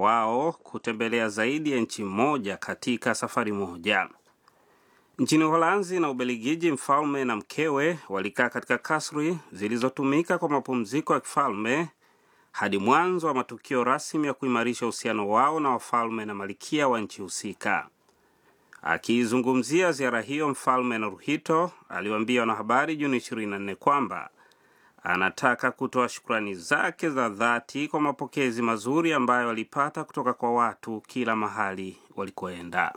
wao kutembelea zaidi ya nchi moja katika safari moja. Nchini Uholanzi na Ubelgiji, mfalme na mkewe walikaa katika kasri zilizotumika kwa mapumziko ya kifalme hadi mwanzo wa matukio rasmi ya kuimarisha uhusiano wao na wafalme na malikia wa nchi husika. Akiizungumzia ziara hiyo, mfalme Naruhito aliwaambia wanahabari Juni 24 kwamba anataka kutoa shukrani zake za dhati kwa mapokezi mazuri ambayo alipata kutoka kwa watu kila mahali walikoenda.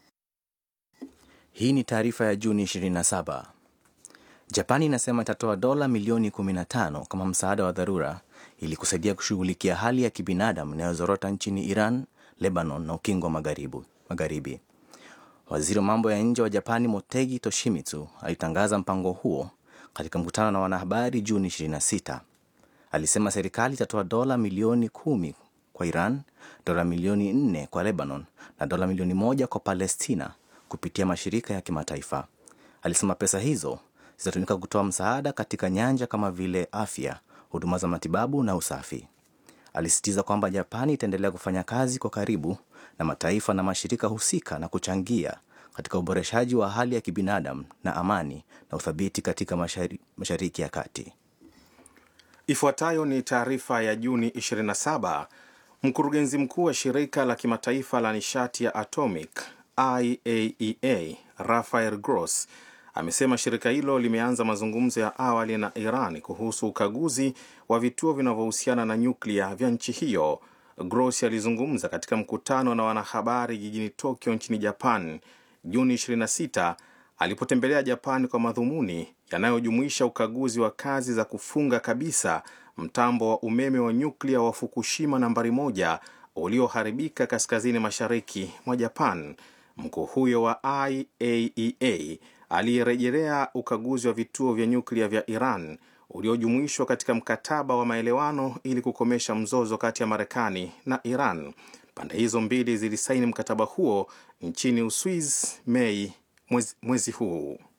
Hii ni taarifa ya Juni 27. Japani inasema itatoa dola milioni 15 kama msaada wa dharura ili kusaidia kushughulikia hali ya kibinadamu inayozorota nchini Iran, Lebanon na ukingo wa magharibi. Waziri wa mambo ya nje wa Japani Motegi Toshimitsu alitangaza mpango huo katika mkutano na wanahabari Juni 26. Alisema serikali itatoa dola milioni kumi kwa Iran, dola milioni nne kwa Lebanon na dola milioni moja kwa Palestina kupitia mashirika ya kimataifa. Alisema pesa hizo zitatumika kutoa msaada katika nyanja kama vile afya, huduma za matibabu na usafi. Alisisitiza kwamba Japani itaendelea kufanya kazi kwa karibu na mataifa na mashirika husika na kuchangia katika uboreshaji wa hali ya kibinadamu na amani na uthabiti katika mashari, Mashariki ya Kati. Ifuatayo ni taarifa ya Juni 27. Mkurugenzi mkuu wa shirika la kimataifa la nishati ya atomic IAEA Rafael Gross amesema shirika hilo limeanza mazungumzo ya awali na Iran kuhusu ukaguzi wa vituo vinavyohusiana na nyuklia vya nchi hiyo. Gross alizungumza katika mkutano na wanahabari jijini Tokyo nchini Japan Juni 26 alipotembelea Japan kwa madhumuni yanayojumuisha ukaguzi wa kazi za kufunga kabisa mtambo wa umeme wa nyuklia wa Fukushima nambari moja ulioharibika kaskazini mashariki mwa Japan. Mkuu huyo wa IAEA aliyerejelea ukaguzi wa vituo vya nyuklia vya Iran uliojumuishwa katika mkataba wa maelewano ili kukomesha mzozo kati ya Marekani na Iran. Pande hizo mbili zilisaini mkataba huo nchini Uswiz Mei mwezi, mwezi huu.